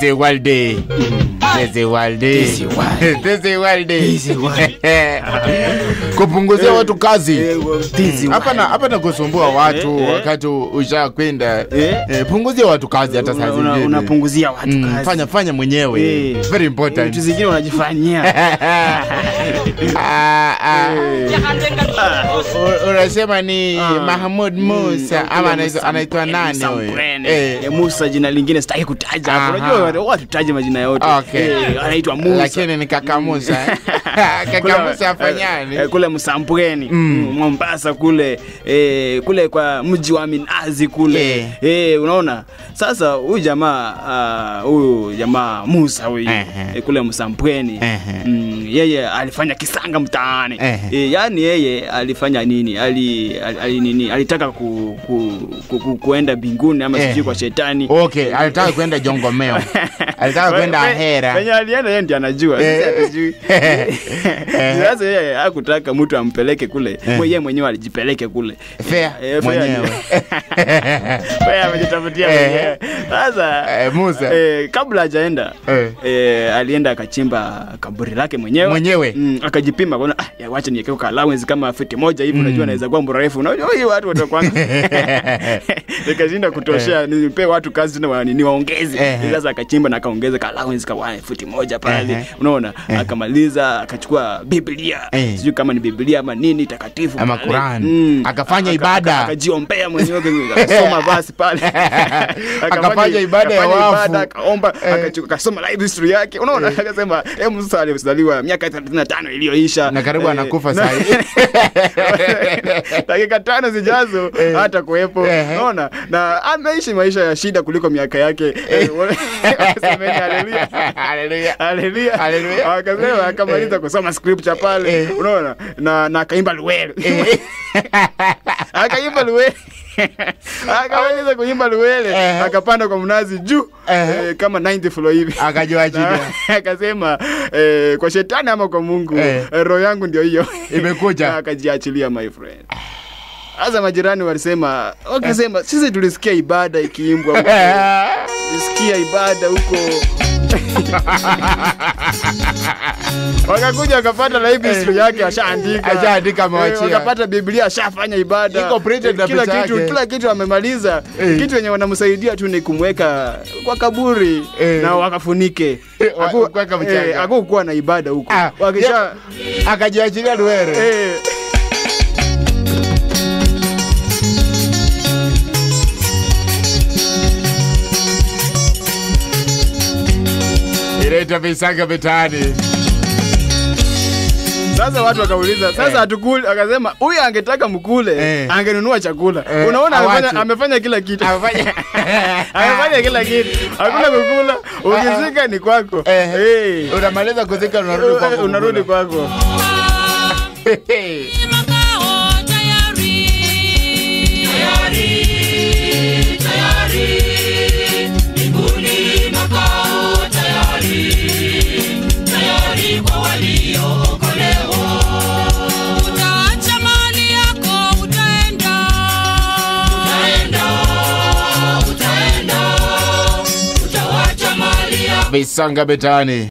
is world day. This is world day. This is world. This is world day. This is world. Kupunguzia watu kazi. Eh, well, this is Hapa na wild. hapa na kusumbua watu eh. wakati ushakwenda. Eh. Eh, punguzia watu kazi hata saa Una- una- zingine. unapunguzia watu Mm, kazi. fanya fanya mwenyewe. Eh. Very vitu important. zingine unajifanyia Ah, ah. U- Unasema ni Ah. Mahmud Musa ama anaitwa- anaitwa nani huyo? Eh. Eh, Musa jina lingine sitaki kutaja Aha. hapo. Unajua watu tutaje majina yote. Okay. Eh, anaitwa Musa. Lakini ni kaka Musa. eh? Kaka Kule- Musa afanyani? eh, kule Msambweni mm. Mombasa kule eh, kule kwa mji wa Minazi kule Eh. eh, unaona sasa huyu jamaa ah, huyu jamaa Musa huyu Ehe. eh, kule Msambweni Ehe. mm, yeye alifanya kisanga mtaani Ehe. eh, yani yeye alifanya nini ali, ali, ali nini alitaka ku, ku, ku, ku, kuenda mbinguni ama Ehe. sijui kwa shetani Okay, alitaka kwenda Jongomeo. Alitaka kwenda Pe- Ahera. penye alienda yeye ndiye anajua Eh. sisi hatujui sasa yeye hakutaka mtu ampeleke kule yeye mwenyewe alijipeleke kule Fair Eh, fair mwenyewe. Yeye amejitafutia Eh. mwenyewe sasa Eh, Musa. eh, kabla hajaenda Eh. eh, alienda akachimba kaburi lake mwenyewe Mwenyewe? mm, akajipima kaona ah, ya wacha niekee ka allowance kama fiti moja hivi unajua anaweza kuwa mrefu unajua hii watu watakuwa nikashinda kutoshea nipe watu kazi tena wa- ni waongeze Ehe. sasa akachimba na akaongeza ka allowance ka wa- futi moja pale Ehe. unaona akamaliza akachukua biblia Eh. sijui kama ni biblia ama nini takatifu Ama pale. Quran. Akafanya ibada. akajiombea mwenyewe akasoma basi pale Akafanya ibada ya akafanya wafu. ibada, akaomba Eh. akachu- akasoma life history yake unaona akasema eh Musa alizaliwa miaka 35 iliyoisha Na karibu Eh, anakufa na- saa hii. dakika tano zijazo Eh. hata kuwepo Ehe. unaona na ameishi maisha ya shida kuliko miaka yake Eh, semeni haleluya Hallelujah. Haleluya. Haleluya. Akasema akamaliza kusoma scripture pale. Eh. Unaona? Na na akaimba luwele. Eh. Akaimba luwele. Akamaliza kuimba luwele, Eh. akapanda kwa mnazi juu Eh. eh, kama 90 floor hivi. Akajua chini. Na akasema eh, kwa shetani ama kwa Mungu Eh. eh, roho yangu ndio hiyo Imekuja. Na akajiachilia my friend. Sasa majirani walisema, wakasema sisi tulisikia ibada ikiimbwa huko. Tulisikia ibada huko. wakakuja wakapata life history yake ashaandika Ashaandika, amewachia. Eh, wakapata biblia ashafanya ibada Iko printed na kila picha kitu yake. kila kitu amemaliza Eh. kitu yenye wanamsaidia tu ni kumweka kwa kaburi Eh. na wakafunike Wa- Haku- kuweka mchanga. eh, hakukuwa na ibada huko Ah, wakisha Akajiachilia Luere. eh, Inaitwa visanga mitaani. Sasa watu wakauliza, sasa Eh. hatukuli. Akasema huyu angetaka mkule, Eh. angenunua chakula. Eh, Unaona, amefanya, hawachi. amefanya kila kitu, Amefanya- amefanya kila kitu, hakuna kukula. Ukizika ni kwako, Eh. Eh. Unamaliza kuzika unarudi Eh, kwako. unarudi kwako. Makao tayari. Mbinguni makao tayari. Tayari kwa waliookolewa. Utaacha mali yako, utaenda. Utaenda. Utaenda. Utawacha mali yako. Visanga mitaani.